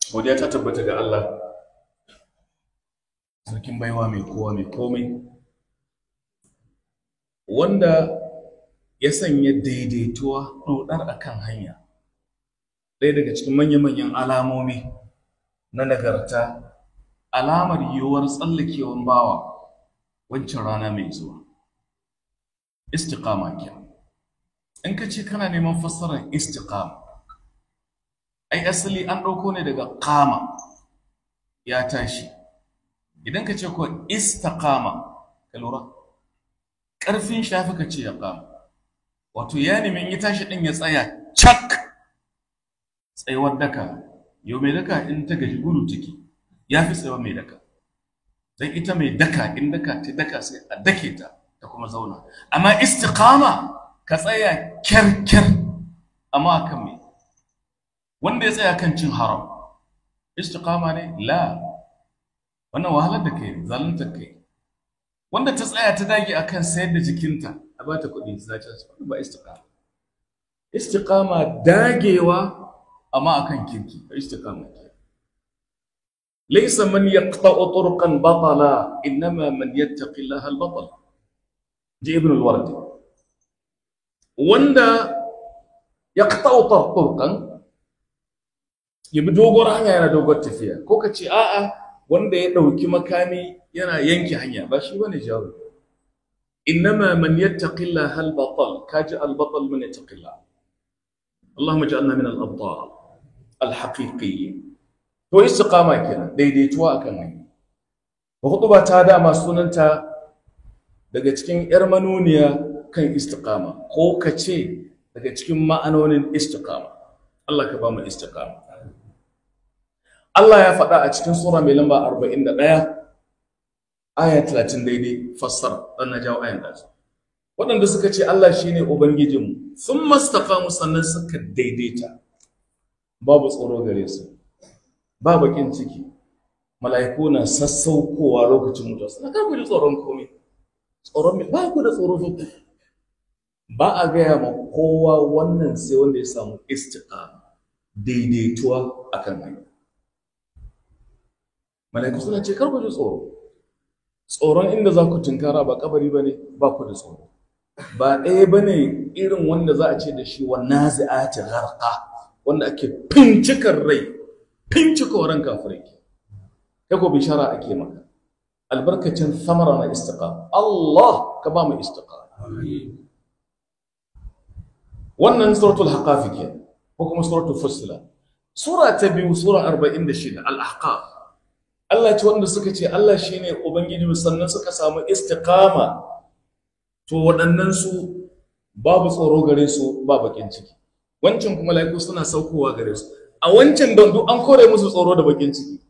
godiya ta tabbata ga Allah sarkin baiwa mai kowa mai komai wanda ya sanya daidaituwa ɗoɗar a kan hanya ɗaya daga cikin manya-manyan alamomi na nagarta alamar yiwuwar tsallakewan bawa wancan rana mai zuwa istiqama kenan in ka ce kana neman fassarar istiqama ai asali an ɗauko ne daga kama ya tashi idan ka ce ko istaqama ka lura ƙarfin shafi ka ce ya kama wato ya nemi in ya tashi ɗin ya tsaya cak tsayuwar daka yau mai daka in ta gaji gudu ciki ya fi tsayuwar mai daka don ita mai daka in daka ta daka sai a dake ta ta kuma zauna amma istiqama ka tsaya kyarkyar amma akan me wanda ya tsaya kan cin haram istiqama ne la wannan wahalar da kai zalunta kai wanda ta tsaya ta dage akan sayar da jikinta a bata kuɗi za ta wannan ba istiqama istiqama dagewa amma akan kirki istiqama ke laysa man yaqta'u turqan batala innama man yattaqi Allah al-batal ji ibn al-wardi wanda yaqta'u turqan ya bi dogon hanya yana dogon tafiya ko ka ce a'a wanda ya ɗauki makami yana yanke hanya ba shi bane jawo innama man yattaqilla hal batal kaji al batal man yattaqilla Allahumma ij'alna min al abtal al haqiqiyyin to istiqama kenan daidaituwa akan hanya ba ta dama sunanta daga cikin yar manuniya kan istiqama ko ka ce daga cikin ma'anonin istiqama Allah ka ba mu istiqama Allah ya faɗa a cikin sura mai lamba 41 aya 30 daidai fassara dan na jawo ayan da waɗanda suka ce Allah shine ubangijinmu sun mastaqamu sannan suka daidaita babu tsoro gare su ba bakin ciki mala'iku na sassaukowa lokacin mutuwa suna kar ku ji tsoron komai tsoron mai ba ku da tsoro fa ba a gaya ma kowa wannan sai wanda ya samu istiqama daidaituwa akan hanya mala'iku suna ce kar ku ji tsoro tsoron inda za ku tunkara ba kabari ba ne ba ku da tsoro ba ɗaya ba ne irin wanda za a ce da shi wa nazi'ati gharqa wanda ake fincikar rai fincikar ran kafirai kai ko bishara ake maka albarkacin samara na istiqama Allah ka ba mu istiqama wannan suratul haqafi ke ko kuma suratul fussilat sura ta biyu sura 46 al-ahqaf Allah ce wanda suka ce Allah shine ubangiji sannan suka samu istiqama to waɗannan su babu tsoro gare su ba bakin ciki wancan kuma laiku suna saukowa gare su a wancan don duk an kore musu tsoro da bakin ciki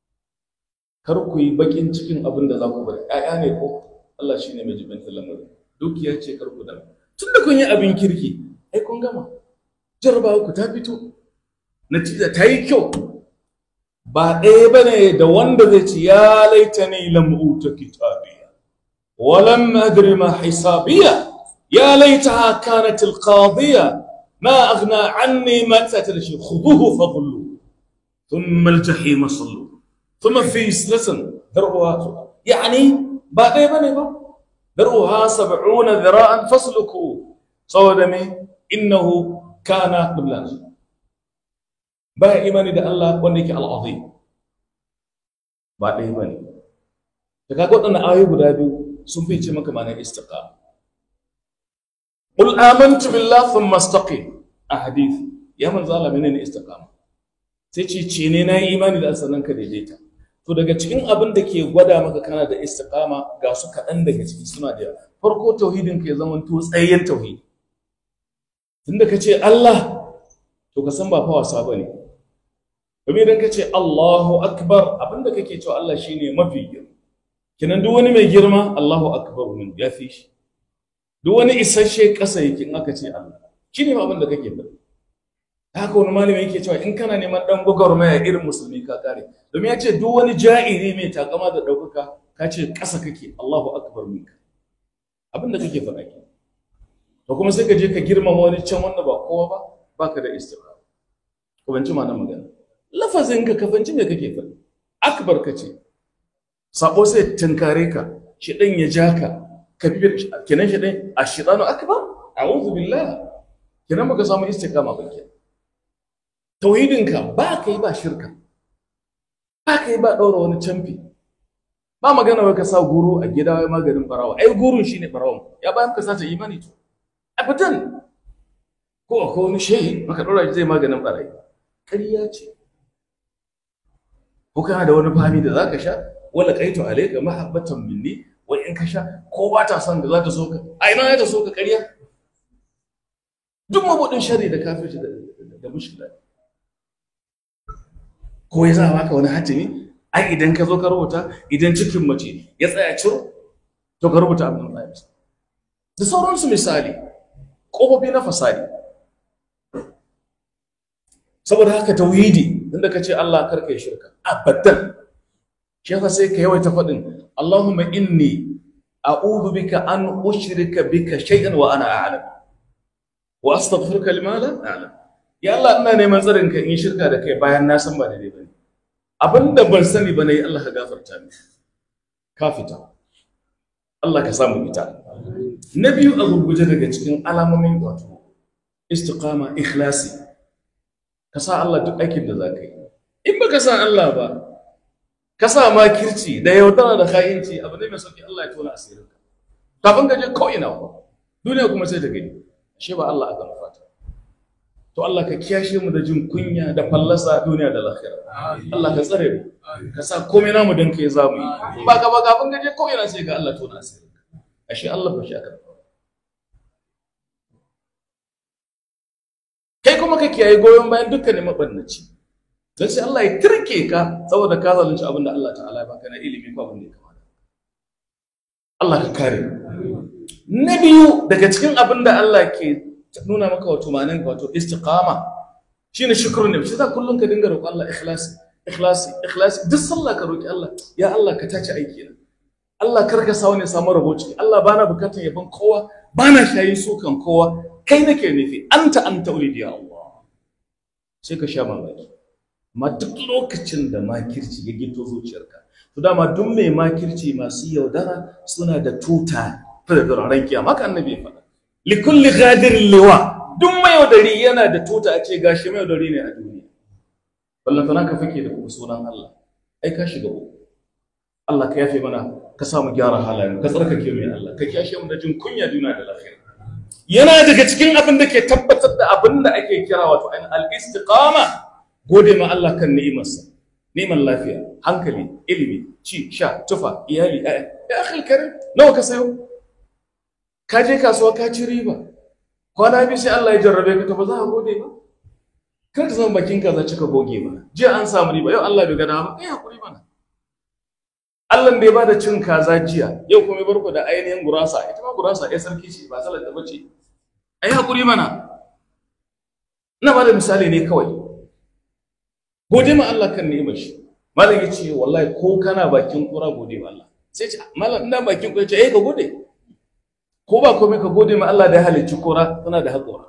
kar ku yi bakin cikin abin da za ku bari ƴaƴa ne ko Allah shine mai jibin lamarin dukiya ce kar ku da tunda kun yi abin kirki ai kun gama jarabawa ku ta fito natija ta yi kyau ba ɗaya ba ne da wanda zai ce ya laita ne lam'uta kitabiya walam adri ma hisabiya ya laita kanat alqadiya ma aghna anni ma ta'tal shi khuduhu faghullu thumma aljahim sallu thumma fi silatan darwa yani ba ɗaya ba ne ba darwa 70 dhira'an fasluku saboda me innahu kana billah baya imani da Allah wanda yake al'azim ba ɗaya ba ne da kaga waɗannan ayoyi guda biyu sun fice maka ma'anar istiqama qul amantu billahi thumma istaqim a hadisi ya manzo Allah menene istiqama sai ce ce ne na yi imani da sannan ka daidaita to daga cikin abin da ke gwada maka kana da istiqama ga su kaɗan daga ciki suna da yawa farko tauhidin ka ya zama to tsayayyen tauhidi tunda ka ce Allah to ka san ba fa wasa bane domin idan ka ce Allahu akbar abinda kake cewa Allah shine mafi girma kinan duk wani mai girma Allahu akbar min ya fi shi duk wani isasshe ƙasa yake in aka ce Allah shine abin da kake faɗi haka wani malami yake cewa in kana neman dan gwagwarmaya irin musulmi ka kare domin ya ce duk wani ja'iri mai takama da ɗaukaka ka ce ƙasa kake Allahu akbar minka abin da kake faɗa ke to kuma sai ka je ka girmama wani can wanda ba kowa ba baka da istiqama ko ban ci ma nan magana lafazin ka kafanci me kake faɗi akbar ka ce sabo sai tunkare ka shi ɗan ya ja ka ka bi kenan shi ɗan a shidanu akbar a'udhu billah kenan baka samu istiqama ba kenan tauhidinka ba ka yi ba shirka ba ka yi ba ɗaura wani camfi ba magana wai ka sa guru a gida wai maganin barawa ai gurun shine barawan ya bayan ka sace imani to abadan ko akwai wani shehi maka ɗora shi zai maganin barayi ƙarya ce ko kana da wani fami da zaka sha wala qaitu alayka mahabbatan minni wai in ka sha ko ba ta son da za ta so ka a ina za ta so ka ƙarya duk mabudin shari da kafirci da da mushkila ko ya sa maka wani hatimi ai idan ka zo ka rubuta idan cikin mace ya tsaya ciro to ka rubuta abin da ya da sauransu misali ƙofofi na fasadi saboda haka tauhidi inda ka ce Allah karka yi shirka abadan shi yasa sai ka yawaita faɗin Allahumma inni a'udhu bika an ushrika bika shay'an wa ana a'lam wa astaghfiruka lima la a'lam ya Allah ina neman tsarin ka in shirka da kai bayan na san ba daidai bane abinda ban sani ba nayi Allah ka gafarta min ka fita Allah ka samu fita na biyu a gurguje daga cikin alamomin wato istiqama ikhlasi ka sa Allah duk aikin da za ka yi in ba ka sa Allah ba ka sa makirci da yaudara da kayinci abu ne mai sauki Allah ya tona asirin ka kafin ka je ko ina ba duniya kuma sai ta gani ashe ba Allah aka nufa to Allah ka kiyashe mu da jin kunya da fallasa duniya da lahira Allah ka tsare mu ka sa komai namu dan kai zamu yi ba ka ba kafin ka je ko ina sai ga Allah tona asirin ka ashe Allah ba shi aka kai kuma ka kiyaye goyon bayan dukkanin mabannaci don sai Allah ya turke ka saboda ka zalunci abin da Allah ta'ala ya baka na ilimi ko abin da ya kamata Allah ka kare na biyu daga cikin abin da Allah ke nuna maka wato manan wato istiqama shine shukrun ne shi za kullun ka dinga roƙon Allah ikhlasi ikhlasi ikhlasi duk sallah ka roki Allah ya Allah ka tace aiki na Allah kar ka sa wani samu rabo ciki Allah bana bukatar yabon kowa bana shayin sukan kowa kai nake nufi anta anta ulidi ya Allah sai ka sha mamaki amma duk lokacin da makirci ya gito zuciyarka to dama duk mai makirci masu yaudara suna da tuta ta da duraren kiyama haka annabi ya faɗa likulli ghadirin liwa duk mai yaudari yana da tuta a ce gashi mai yaudari ne a duniya ballan tana ka fake da kuma sunan Allah ai ka shiga uku Allah ka yafe mana ka samu gyara halayen ka tsarkake mu ya Allah ka kiyashe mu da jin kunya duniya da lafiya yana daga cikin abin da ke tabbatar da abin da ake kira wato ainihin al-istiqama gode ma Allah kan ni'imarsa ni'imar lafiya hankali ilimi ci sha tufa iyali ya akhil karim nawa ka sayo ka je kasuwa ka ci riba kwana biyu sai Allah ya jarrabe ka to ba za ka gode ba kar ka zama bakin ka za cika goge mana jiya an samu riba yau Allah bai ga dama kai hakuri mana Allah da ya bada cin kaza jiya yau kuma ya barko da ainihin gurasa ita ma gurasa ya sarki ce ba salar da bace ai hakuri mana ina bada misali ne kawai gode ma Allah kan ni'imar shi malam ya ce wallahi ko kana bakin kura gode ma Allah sai ce malam ina bakin kura ce eh ka gode ko ba komai ka gode ma Allah da ya halicci kura tana da haƙora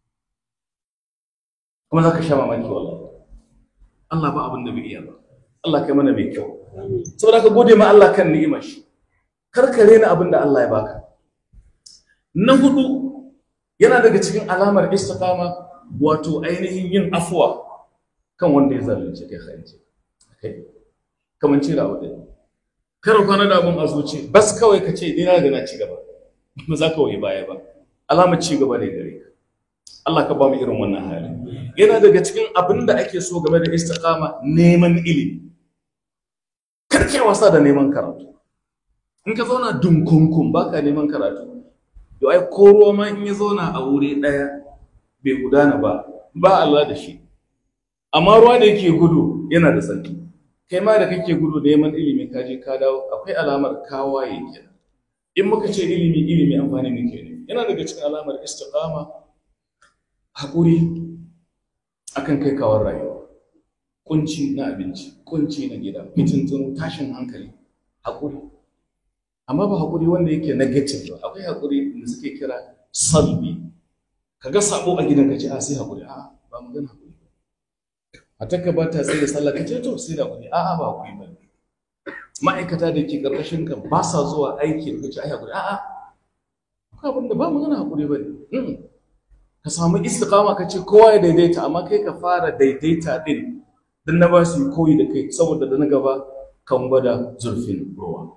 kuma za ka sha mamaki wallahi Allah ba abin da bai iya ba Allah kai mana mai kyau saboda ka gode ma Allah kan ni'imar shi kar ka rena abin da Allah ya baka na hudu yana daga cikin alamar istiqama wato ainihin yin afwa kan wanda ya zalunce kai khairce kai kaman ce da abu kar kwana da abun a zuci bas kawai ka ce ni na ga na ci gaba ba za ka waye baya ba alamar ci gaba ne gare ka Allah ka ba mu irin wannan hali yana daga cikin abin da ake so game da istiqama neman ilimi karke wasa da neman karatu in ka zauna dunkunkun baka neman karatu to ai ko ruwa ma in ya zauna a wuri ɗaya bai gudana ba ba Allah da shi amma ruwa da yake gudu yana da tsarki kai ma da kake gudu neman ilimi ka je ka dawo akwai alamar kawaye kenan in muka ce ilimi ilimi amfani ne kenan yana daga cikin alamar istiqama haƙuri akan kai kawar rayuwa kunci na abinci kunci na gida fitintunu tashin hankali haƙuri amma ba haƙuri wanda yake negative ba akwai haƙuri da suke kira salbi ka ga sabo a gidan ka ce a sai haƙuri a ba magana haƙuri matarka ba ta tsaye sallah ka ce to sai da kuɗi a'a ba kuɗi ba ma'aikata da ke ƙarƙashin ka ba sa zuwa aiki da kace ai hakuri a'a ko abin da ba magana hakuri ba ne ka samu istiqama ka ce kowa ya daidaita amma kai ka fara daidaita din dan na ba su koyi da kai saboda da na gaba kan gwada zurfin ruwa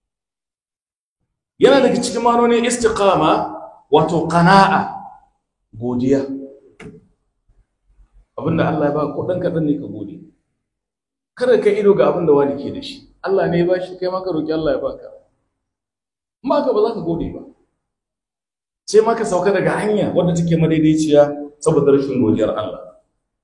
yana daga cikin manonin istiqama wato qana'a godiya abinda Allah ya ba ko dan kadan ne ka gode kada ka ido ga abinda wani ke da shi Allah ne ya ba shi kai ma ka roki Allah ya baka amma ka ba za ka gode ba sai ma ka sauka daga hanya wadda take madaidaiciya saboda rashin godiyar Allah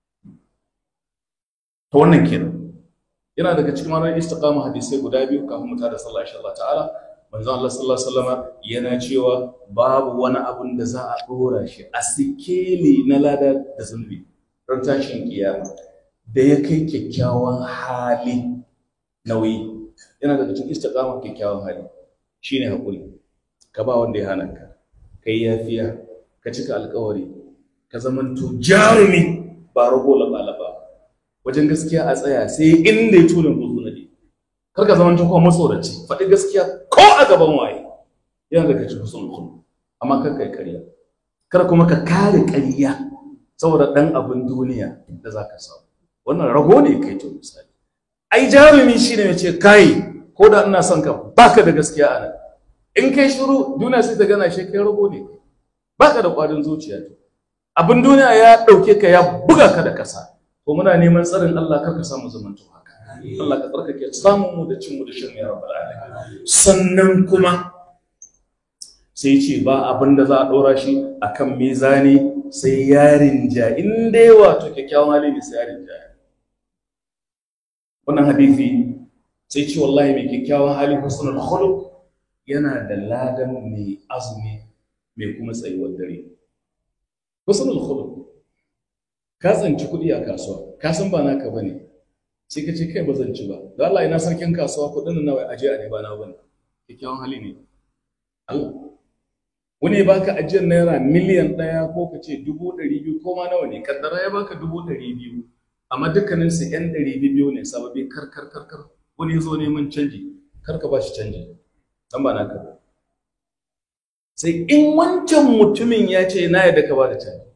to wannan kenan yana daga cikin manonin istiqama hadisai guda biyu kafin mu tada sallah insha Allah ta'ala manzo Allah sallallahu alaihi wasallam yana cewa babu wani abun da za a dora shi a sikeli na lada da zunubi don tashin kiyama da ya kai kyakkyawan hali nauyi yana daga cikin istiqama kyakkyawan hali shine hakuri ka ba wanda ya hana ka kai yafiya ka cika alkawari ka zamanto jarumi ba rago laba wajen gaskiya a tsaya sai inda ya tuna buzu na kar ka zamanto kuma matsoraci faɗi gaskiya ko a gaban waye yana daga cikin sun kullu amma kar kai ƙarya kar kuma ka kare ƙarya saboda ɗan abin duniya da za ka samu wannan rago ne kai to misali ai jarumi shi ne ce kai ko da ina son ka baka da gaskiya a nan in kai shiru duniya sai ta gana shi kai rago ne baka da ƙwarin zuciya to abin duniya ya ɗauke ka ya buga ka da ƙasa to muna neman tsarin Allah kar ka samu zamanto haka Allah ka tsarkake samun mu da cin mu da shan ya rabbal alamin sannan kuma sai ce ba abin da za a ɗora shi akan mizani sai yarin ja in dai wato kyakkyawan hali ne sai yarin ja wannan hadisi sai ce wallahi mai kyakkyawan hali husnul khuluq yana da ladan mai azumi mai kuma tsayuwar dare husnul khuluq ka tsanci kuɗi a kasuwa ka san ba naka bane sai ka ce kai ba zan ci ba da Allah ina sarkin kasuwa kuɗin nawa aje a ne ba na bane kyakkyawan hali ne Allah wani ya baka ajiyar naira miliyan ɗaya ko ka ce dubu ɗari biyu ko ma nawa ne kaddara ya baka dubu ɗari biyu amma dukkanin su ƴan ɗari biyu ne sababi kar kar kar kar wani ya zo neman canji kar ka ba shi canji dan ba naka ba sai in wancan mutumin ya ce na yadda ka ba da canji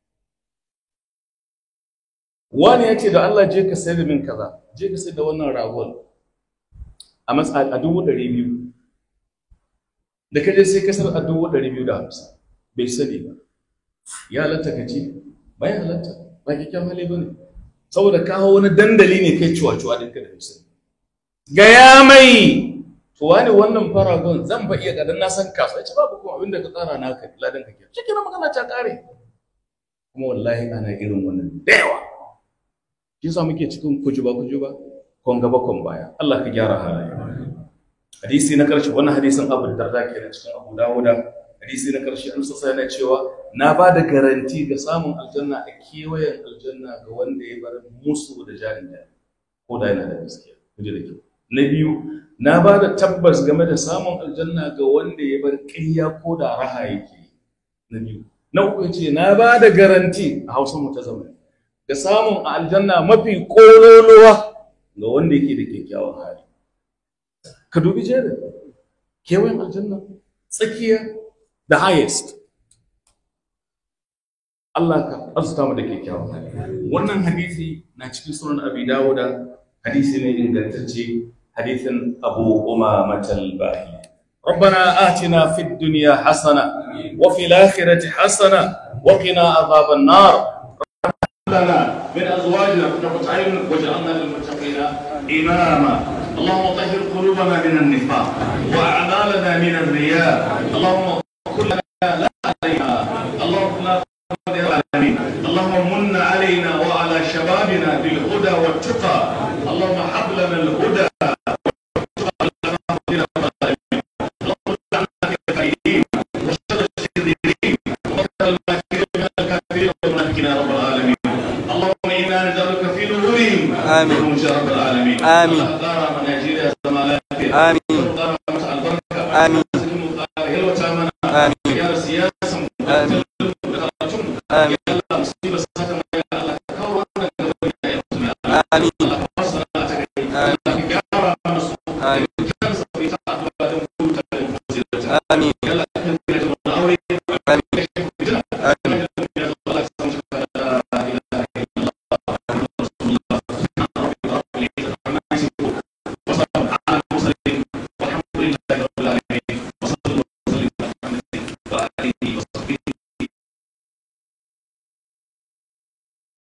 wani ya ce da Allah je ka sayar da min kaza je ka sayar da wannan ragon a matsa a dubu ɗari biyu da ka je sai ka sayar a dubu ɗari biyu da hamsin bai sani ba ya halatta ka ci ba ya halatta ba kyakkyawan hali ba ne saboda kawo wani dandali ne kai cuwa-cuwa ɗinka da sani gaya mai to wani wannan faragon zan ba iya gadan na san kasuwa ce babu kuma abinda ka tsara na ka ladan ka kira cikin magana ta kare kuma wallahi ana irin wannan da yawa shi yasa muke cikin kujuba kujuba kon gaba kon baya Allah ka gyara halaye hadisi na karshe wannan hadisin Abu Darda kenan cikin Abu Dawuda hadisi na karshe an sassa yana cewa na ba da garanti ga samun aljanna a kewayen aljanna ga wanda ya bar musu da jarin da ko da yana da gaskiya kuje da kyau na biyu na ba da tabbas game da samun aljanna ga wanda ya bar ƙarya ko da raha yake na biyu na uku ce na ba da garanti a hausa mu ta zamani ga samun aljanna mafi ƙololuwa ga wanda yake da kyakkyawan hali ka dubi jerin kewayen aljanna tsakiya the highest Allah ka arzuta mu da kyakkyawan hali wannan hadisi na cikin sunan abi dawuda hadisi ne ingantacce حديث أبو أمامة الباهلي ربنا آتنا في الدنيا حسنة وفي الآخرة حسنة وقنا عذاب النار لنا من أزواجنا قرة عين واجعلنا للمتقين إماما اللهم طهر قلوبنا من النفاق وأعمالنا من الرياء اللهم كن لنا لا علينا اللهم لا العالمين اللهم من علينا وعلى شبابنا بالهدى والتقى اللهم حب لنا الهدى آمين رب العالمين آمين. دار نيجيريا زمالات آمين آمين آمين يا سياسة آمين آمين Allah musibar sata mai Allah ka kawo wannan gaba da Amin. Allah ka ba su sana'a ta gari Allah ka gyara mana su Amin. kansa ita addu'a don huta da fasilarta Amin.